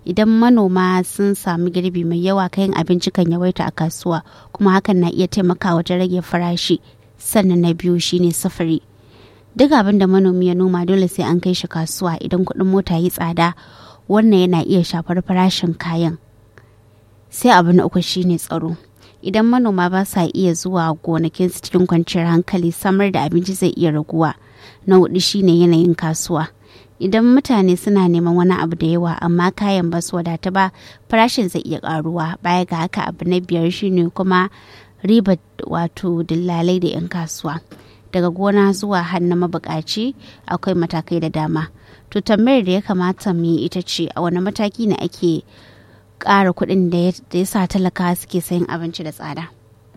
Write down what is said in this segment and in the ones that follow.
idan manoma sun sami girbi mai yawa kayan abinci kan yawaita a kasuwa kuma hakan na iya taimakawa wajen rage farashi sannan na biyu shine sufuri duk abin da manomi ya noma dole sai an kai shi kasuwa idan kuɗin mota yi tsada wannan yana iya shafar farashin kayan sai abu na uku shine tsaro idan manoma ba sa iya zuwa gonakinsu cikin kwanciyar hankali samar da abinci zai iya raguwa na hudu shine yanayin kasuwa idan mutane suna neman wani abu da yawa amma kayan ba su wadata ba farashin zai iya karuwa baya ga haka abu na biyar shine kuma riba wato dillalai da 'yan kasuwa daga gona zuwa hannu mabukaci akwai matakai da dama to tambayar da ya kamata mu yi ita ce a wani mataki ne ake ƙara kuɗin da ya sa talaka suke sayin abinci da tsada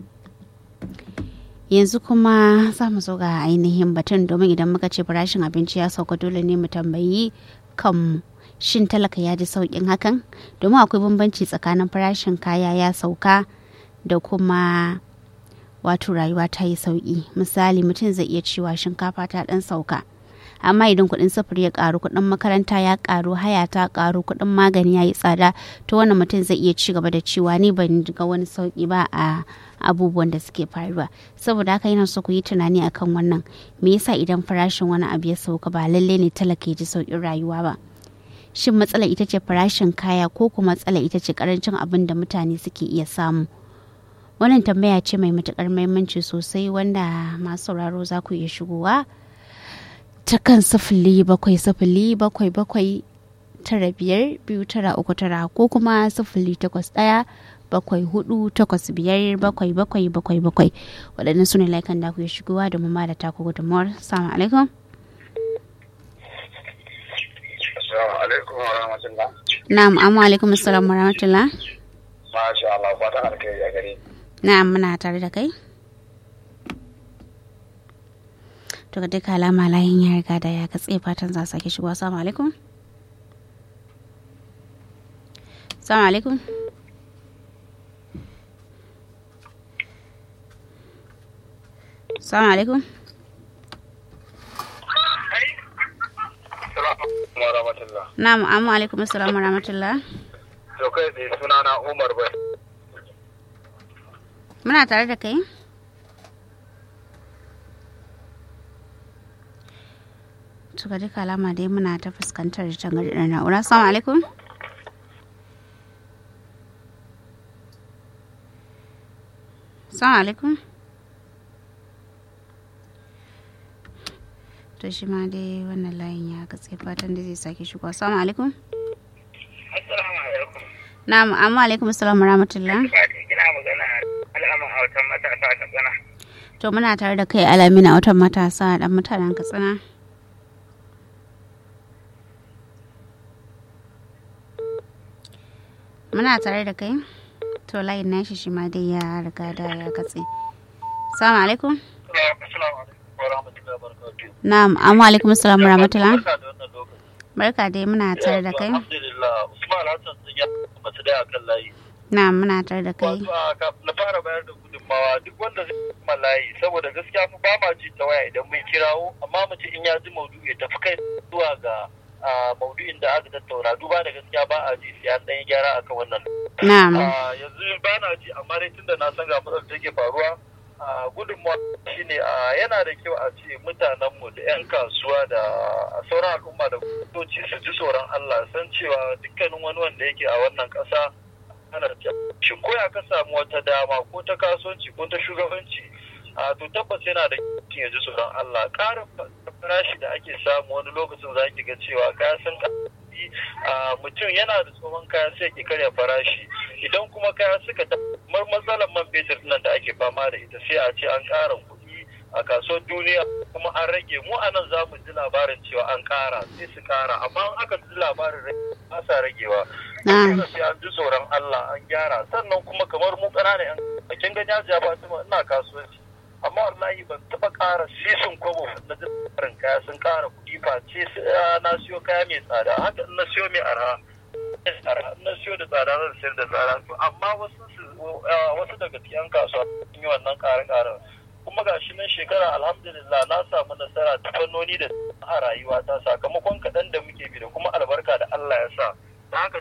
yanzu kuma za mu zo ga ainihin batun domin idan muka ce farashin abinci ya sauka dole ne mu tambayi kanmu shin talaka ya ji sauƙin hakan domin akwai bambanci tsakanin farashin kaya ya sauka da kuma wato rayuwa ta yi sauƙi misali mutum zai iya cewa shinkafa ta ɗan sauka amma idan kuɗin sufuri ya ƙaru kuɗin makaranta ya ƙaru haya ta ƙaru kuɗin magani ya yi tsada to wannan mutum zai iya ci gaba da cewa ni ban ga wani sauƙi ba a abubuwan da suke faruwa saboda haka yana so ku yi tunani akan wannan me yasa idan farashin wani abu ya sauka ba lalle ne talaka ya ji sauƙin rayuwa ba shin matsala ita ce farashin kaya ko kuma matsala ita ce karancin abin da mutane suke iya samu wannan tambaya ce mai matukar muhimmanci sosai wanda masu sauraro za ku iya shigowa ta kan sifili bakwai sifili bakwai bakwai tara biyar biyu tara uku tara ko kuma sifili takwas ɗaya bakwai hudu takwas biyar bakwai bakwai bakwai bakwai waɗannan su ne laikan da ku ya shigowa da ma da taku gudunmuwar salamu alaikum alaikum wa rahmatullah. na'am amma alaikum assalam wa rahmatullah Masha Allah, fatan alkhairi a gare. na'am muna tare da kai to ga duka alama layin ya riga da ya katse fatan za sake shigowa assalamu alaikum assalamu alaikum assalamu alaikum Assalamu wa rahmatullah. na'am amma alaikum assalam wa rahmatullah To kai tsaye sunana Umar bai. muna tare da kai to ga duka alama dai muna ta fuskantar tangarɗar na'ura assalamu alaikum assalamu alaikum to shi ma dai wannan layin ya katse fatan da zai sake shigo assalamu alaikum Assalamu alaikum. na'am amma alaikum assalam wa rahmatullah Kina magana al'amun hautan matasa ta tsana. to muna tare da kai alamina watan matasa dan mutanen katsina muna tare da kai to layin nashi shi ma dai ya riga da ya katse salamu alaikum Assalamu alaikum wa rahmatullahi wa barakatuh. na'am amma alaikum assalam wa rahmatullah Barka da wannan lokaci. barka dai muna tare da kai Alhamdulillah, Usman Hassan sun yi masu da akan layi. na'am muna tare da kai Wato a kafin na fara bayar da gudunmawa duk wanda zai kuma layi saboda gaskiya mu ba ma ji ta waya idan mun kirawo amma mu ce in ya ji maudu'i ya tafi kai zuwa ga a, maudu'in da aka tattauna duba da gaskiya ba a ji sai an ɗan yi gyara akan wannan. na'am A, yanzu ba na ji amma dai tunda na san ga matsalar da take faruwa a, gudunmawa shine a, yana da kyau a ce mutanenmu da 'yan kasuwa da sauran al'umma da gwamnatoci su ji tsoron Allah san cewa dukkanin wani wanda yake a wannan ƙasa ana shin ko ya ka samu wata dama ko ta kasuwanci ko ta shugabanci a to tabbas yana da ya ji tsoron Allah ƙarin farashi da ake samu wani lokacin za ki ga cewa kaya sun a mutum yana da tsohon kaya sai ki karya farashi idan kuma kaya suka mar matsalar man fetur nan da ake fama da ita sai a ce an ƙara kuɗi a kasuwar duniya kuma an rage mu a nan za mu ji labarin cewa an ƙara sai su ƙara amma in aka ji labarin rage ba sa ragewa na'am sai an ji tsoron Allah an gyara sannan kuma kamar mu ƙananan yan kin ga jajiya ba ina kasuwanci amma wallahi ban taɓa ƙara sisin kwabo na jirin kaya sun ƙara kuɗi face na siyo kaya mai tsada haka in na siyo mai arha in na siyo da tsada zan sayar da tsada to amma wasu wasu daga cikin kasuwa sun yi wannan ƙare-ƙaren kuma ga shi nan shekara alhamdulillah na samu nasara ta fannoni da a rayuwata sakamakon kaɗan da muke bi da kuma albarka da Allah ya sa da haka